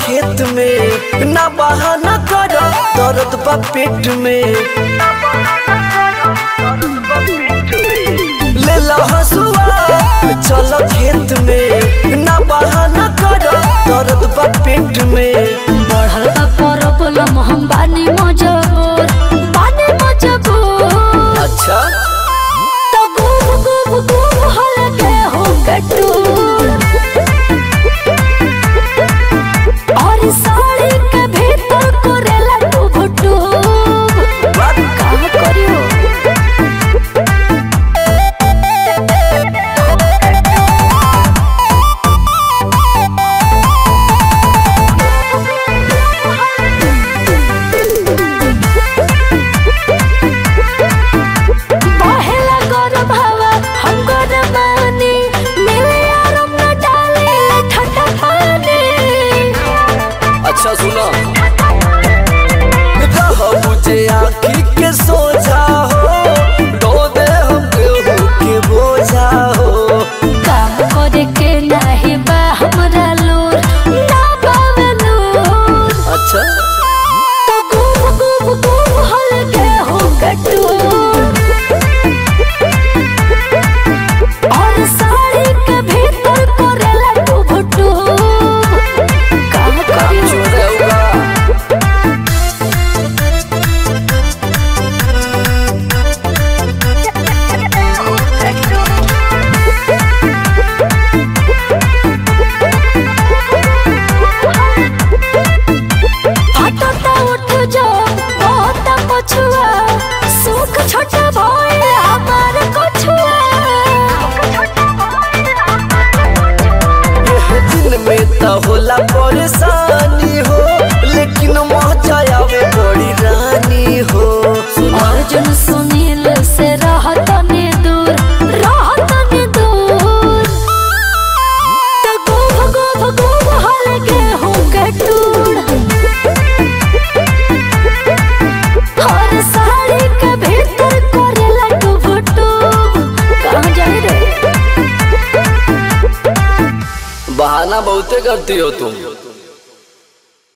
खेत में ना बहाना कर दर्द बा पेट में ले ला हसुआ चल खेत में ना बहाना कर दर्द बा पेट में बढ़ल बा प्रॉब्लम हम बानी मजबूर बानी मजबूर अच्छा तो गुब गुब गुब हल के हो कटूर और साड़ी के भीतर करेला टूब टूब का करियो पहला गरम हवा हम गरम बानी मिले आराम न डाले ठंडा पानी अच्छा सुना रह मुझे आँखी के सोझा हो दो दे हम केहू के बोझा हो काम करे के नाही बा हमरा लूर ना बावे लूर अच्छा तो गुब गुब गुब हल के हो कटूर और साड़ी के भीतर करेला टूब टूब का करियो चोरे होगा हटता उठ जो बहुत पछुआ सुख छोटा भइल हमार कछुआ एह दिन में त होला परेशानी हो लेकिन मजा आवे बड़ी रानी हो अर्जुन सुनील से रहत ने दूर रहत ने दूर तो गोभ गोभ गोभ हल के हो कटूर हर साड़ी के भीतर करेला टूब टूब कहाँ जाए रे बहाना बहुते करती हो तुम